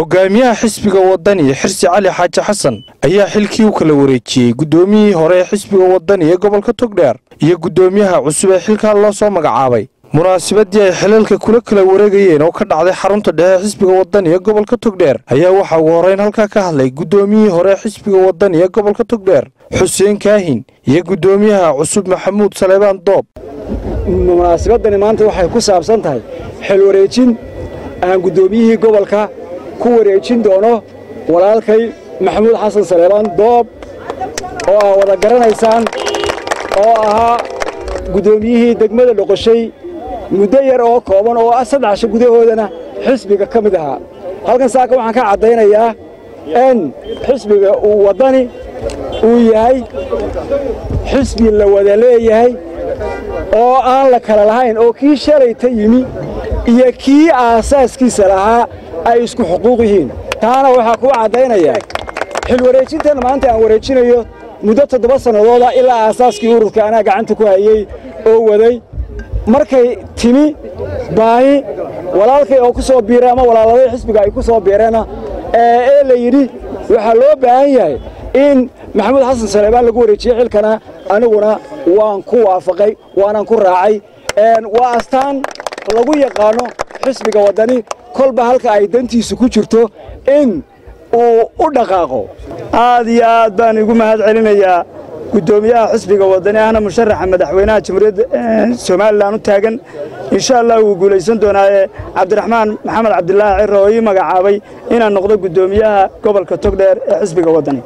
hogaamiyaha xisbiga wadani xirsi cali xaaji xasan ayaa xilkii u kala wareejiyey guddoomiyihii hore ee xisbiga wadani ee gobolka togdheer iyo guddoomiyaha cusub ee xilkaa loo soo magacaabay munaasabadii ay xilalka kula kala wareegayeen oo ka dhacday xarunta dhexe xisbiga wadani ee gobolka togdheer ayaa waxaa ugu horrayn halkaa ka hadlay guddoomiyihii hore ee xisbiga wadani ee gobolka togdheer xuseen kaahin iyo guddoomiyaha cusub maxamuud saleebaan doob munaasabadani maanta waxay ku saabsan tahay xil wareejin aan guddoomiyihii gobolka ku wareejin doono walaalkay maxamuud xasan saleebaan doob oo aa wada garanaysaan oo ahaa guddoomiyihii degmada dhoqoshay muddo yar oo kooban oo saddex casho gudahoodana xisbiga ka mid ahaa halkan saaka waxaan ka caddaynayaa in xisbiga uu waddani uu yahay xisbi la wada leeyahay oo aan la kala lahayn oo kii shalayta yimi iyo kii aasaaskiisa lahaa ay isku xuquuq yihiin taana waxaa kuu caddaynayaa xil wareejintan maanta aan wareejinayo muddo toddoba sannadooda ilaa aasaaskii ururka anaa gacanta ku hayey oo waday markay timi baahi walaalkay oo ku soo biiray ama walaaladay xisbiga ay ku soo biireenna ee la yidhi waxaa loo baahan yahay in maxamuud xasan saleebaan lagu wareejiyey xilkana aniguna waan ku waafaqay waanan ku raacay waa astaan lagu yaqaanno xisbiga waddani kolba halka ay dantiisu ku jirto in uu u dhaqaaqo aad iyo aad baan igu mahad celinayaa guddoomiyaha xisbiga waddani ahna musharaxa madaxweynaha jamhuuriyadda somalilan u taagan insha allah wuu guulaysan doonaaye cabdiraxmaan maxamed cabdilaahi ciro oo ii magacaabay inaan noqdo guddoomiyaha gobolka togdheer ee xisbiga waddani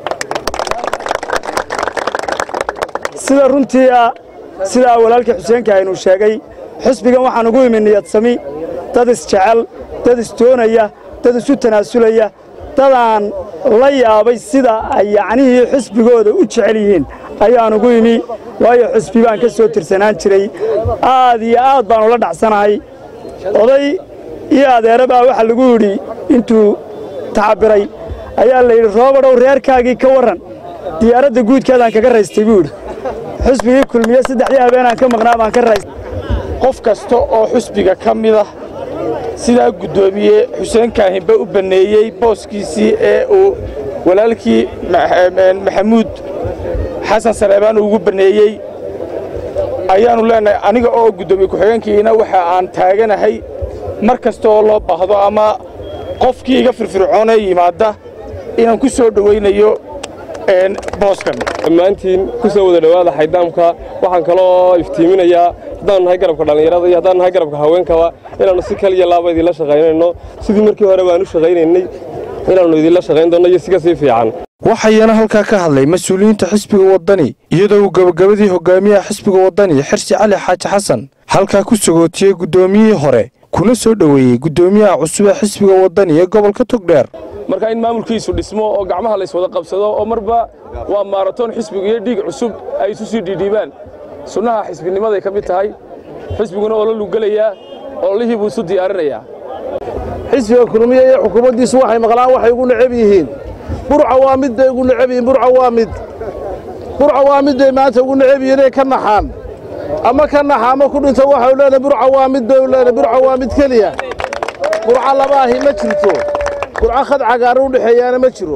sida runtii ah sidaa walaalkii xuseenka aynuu sheegay xisbigan waxaan ugu imi niyadsami dad isjecel dad isdoonaya dad isu tanaasulaya dadaan la yaabay sida ay yacnihii xisbigooda u jecel yihiin ayaan ugu imi waayo xisbi baan ka soo tirsanaan jiray aad iyo aad baan ula dhacsanahay oday iyo adeere baa waxaa lagu yidhi intuu tacabiray ayaa la yidhi roobadhow reerkaagii ka warran diyaaradda guudkeedaan kaga raystay buu yidhi xusbigii kulmiye saddexdii habeenaan ka maqnaa baan ka raystay qof kasta oo xusbiga ka mida sidaa guddoomiye xuseen kaahinba u banneeyey booskiisii ee uu walaalkii maxamuud xasan saleebaan ugu banneeyey ayaannu leennahay aniga oo guddoomiye ku-xigeenkiina waxa aan taaganahay mar kasta oo loo baahdo ama qofkii iga firfircoonee yimaadda inaan ku soo dhowaynayo booskan dhammaantiin ku soo wada dhowaada xaydaamka waxaan kaloo iftiiminayaa haddaanu nahay garabka dhallinyarada iyo haddaan nahay garabka haweenkaba inaannu si kaliya laaba idinla shaqaynayno sidii markii hore baanu shaqaynaynay inaannu idinla shaqayn doonno iyo si ka sii fiican waxayana halkaa ka hadlay mas-uuliyiinta xisbiga waddani iyadoo uu gebagabadii hogaamiyaha xisbiga waddani xirsi cali xaaji xasan halkaa ku sagootiyey guddoomiyihii hore kuna soo dhoweeyey guddoomiyaha cusub ee xisbiga waddani ee gobolka togdheer marka in maamulkiisu dhismo oo gacmaha layswada qabsado oo marba waa maaratoon xisbigu iyo dhiig cusub ay isu sii dhiidhiibaan sunnaha xisbinimaday ka mid tahay xisbiguna oo la lugelayaa ololihii buu isu diyaarinayaa xisbiga kulmiye iyo xukuumaddiisu waxay maqlaan waxay ugu necab yihiin burca waa mid bay ugu necab yihiin burca waa mid burca waa mid bay maanta ugu necab yihiin inay ka naxaan ama ka naxa ama ku dhinto waxau leenahay burca waa mid bay u leenahay burca waa mid keliya burca labaahi ma jirto burca khad cagaaran u dhexeeyaana ma jiro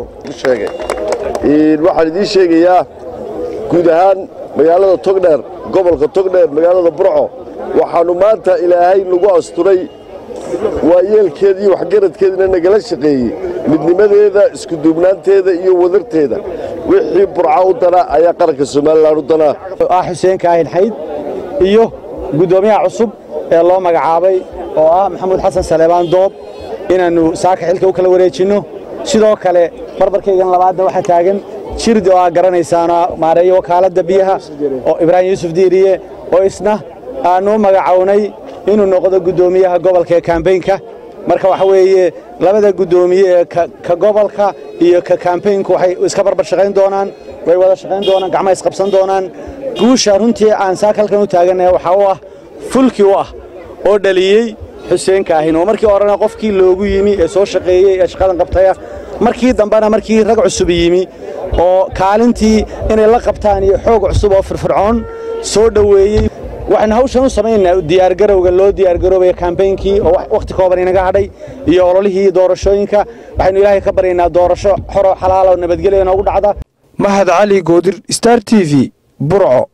waxaan idiin sheegayaa guud ahaan magaalada togdheer gobolka togdheer magaalada burco waxaannu maanta ilaahay nagu asturay waa yeelkeeda iyo waxgaradkeedana nagala shaqeeyey midnimadeeda iskuduubnaanteeda iyo wadarteeda wixii burca u dana ayaa qaranka somalilan u danaa ah xuseen kaahin xayd iyo guddoomiyaha cusub ee loo magacaabay oo ah maxamuud xasan saleebaan doob inaannu saaka xilka u kala wareejinno sidoo kale barbarkaygan labaadna waxaa taagan jirdi oo aa garanaysaana maareeyo wakaaladda biyaha oo ibraahim yuusuf diiriye oo isna aannu magacownay inuu noqdo guddoomiyaha gobolka ee kambaynka marka waxa weeye labada guddoomiye ee ka gobolka iyo ka kambaynku waxay iska barbar shaqayn doonaan way wada shaqayn doonaan gacmaha isqabsan doonaan guusha runtii aan saaka halkan u taagannahay waxaa u ah fulkii u ah oo dhaliyey xuseen kaahin oo markii horena qofkii loogu yimi ee soo shaqeeyey ee shaqadan qabtaya markii dambena markii rag cusub yimi oo kaalintii inay la qabtaan iyo xoog cusub oo firfircoon soo dhoweeyey waxaynu hawshan u samaynaynaa diyaargarowga loo diyaargaroobaya kambeynkii oo wakhti kooban inaga hadhay iyo ololihii doorashooyinka waxaynu ilaahay ka baryaynaa doorasho xoro xalaala oo nabadgelya inoogu dhacda mahad cali goodir star t v burco